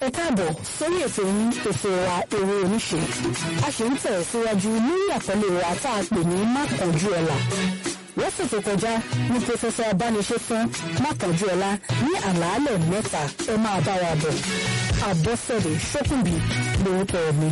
ẹ káàbọ̀ sórí ètò yín ètò wa èrè oníṣe a ṣe ń tẹ̀ síwájú lórí àkọlé wa tá a pè ní mákànjú ọ̀la lọ́sẹ̀ tó kọjá ní pòfẹ́sọ̀ abániṣe fún mákànjú ọ̀la ní àlàálẹ̀ mẹ́ta ẹ máa bá wa bọ̀ àbọ̀sẹ̀dẹ̀ ṣókùnbí lórúkọ mi.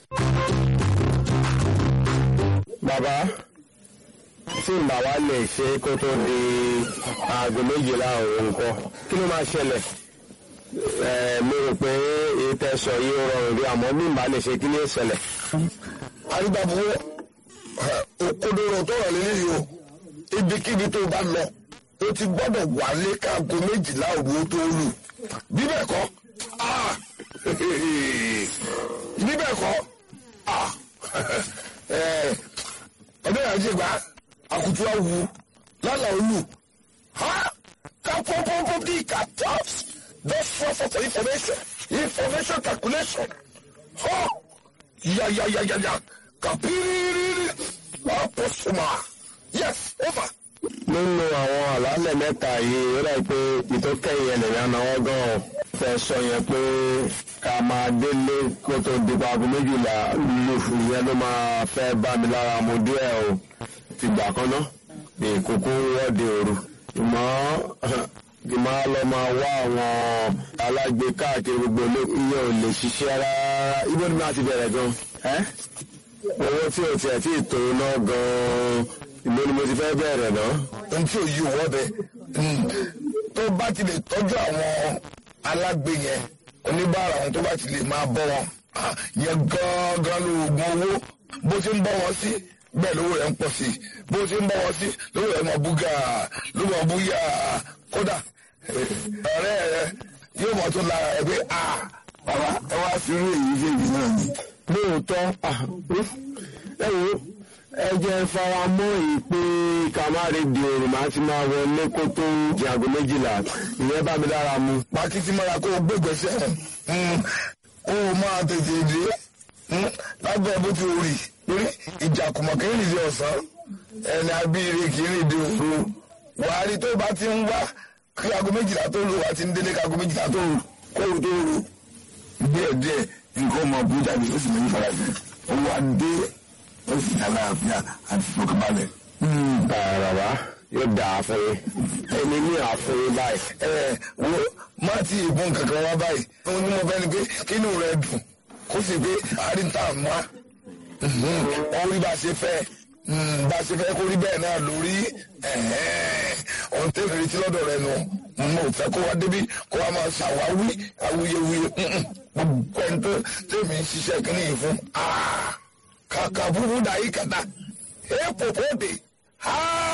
bàbá tí ìgbà wa lè ṣe kó tó di aago méjìlá òun nǹkan kí ló máa ṣẹlẹ̀ mo rò pé ìtẹ̀sọ̀ yìí rọrùn rí àmọ́ bí ìgbà lè ṣe kí ní ìṣẹ̀lẹ̀. àrígbàbọ̀ òkodoro tó rọ̀ lélẹ́yìí o ibikíbi tó bá lọ o ti gbọ́dọ̀ wálé káàgó méjìlá òru tó lù bí bẹ́ẹ̀ kọ́ bí bẹ́ẹ̀ kọ́ ọdún yàrá ṣe gbà àkùtù awu lálà olù ha ká pọ́npọ́npọ́n bí ká tops just source of information information calculation ha yayayayaya kapiriri apọ̀sùmá yes over. nínú àwọn àlàálẹ̀ mẹ́ta yìí ó dàbí pé ìtókẹ́yìn ẹlẹ́yìn anáwó gan-an fẹ́ sọ yẹn pé ká máa délé kó tó di aago méjìlá lùfù yẹn ló máa fẹ́ bá mi lára mu díẹ̀ o ti gbà kan ná ní ìkókó wọ́ọ̀dì òru ìmọ̀ kì máa lọ máa wá àwọn alágbe káàkiri gbogbo ilé iye ò lè ṣiṣẹ́ rárá ibo ni máa ti bẹ̀rẹ̀ gan ẹ́ owó tí o tiẹ̀ tí ì tó ná gan-an ìlú ni mo ti fẹ́ bẹ̀rẹ̀ náà. ohun tí ò yí òwò bẹ tó bá ti lè tọ́jú àwọn alágbe yẹn oníbàárà wọn tó bá ti lè máa bọ́ wọn yẹn gángan lóògùn owó bó ti ń bọ́ wọn sí bẹ́ẹ̀ lówó rẹ̀ ń pọ̀ sí bó ti ń bọ́ wọn sí lówó rẹ̀ máa búgà ló máa búyà kódà ọ̀rẹ́ rẹ̀ yóò mọ̀ tó lára ẹ̀ pé bàbá ẹ wá sí irú èyí fèjì náà ni. lóòótọ́ ẹ wo ẹ jẹ́ fara mọ́ èyí pé ká má rí di òrùn máa ti máa wọlé kó tó di aago méjìlá ìyẹn bá mi dára mu. pàkìtì mọ́ra kó o gbégbèsè kó o máa tètè dé lábẹ́ bó ti rì lórí ìjàkùmọ̀ kì í rìn dé ọ̀sán ẹni abíire kì í rìn dé òru wàá rí tó bá ti ń wá kí aago méjìlá tó lù wá ti ń délé kí aago méjìlá tó lù kó o tó lù díẹ̀díẹ̀ nǹkan ọmọ bú jáde ó sì mọ̀ ní farajì owó adé ó sì dá láàfíà àti ìfọkànbalẹ̀. bàbá yóò dà á fún yín ẹni ní àfún báyìí. ẹ wo má ti ìbọn kankan wá báyìí ohun tí mo fẹ́ ni pé kínú rẹ dùn kó sì pé àríntà mọ́ orí bá ṣe fẹ́ bá ṣe fẹ́ kó rí bẹ́ẹ̀ náà lórí ohun tẹ́lẹ̀ retí lọ́dọ̀ rẹ nù mo fẹ́ kó wá débi kó wá máa ṣàwáwí awuyewuye gbogbo ẹni tó tẹ̀mí ń ṣiṣẹ́ kínní yìí fún kàkà búburú dàí kàtà èèpò kóde.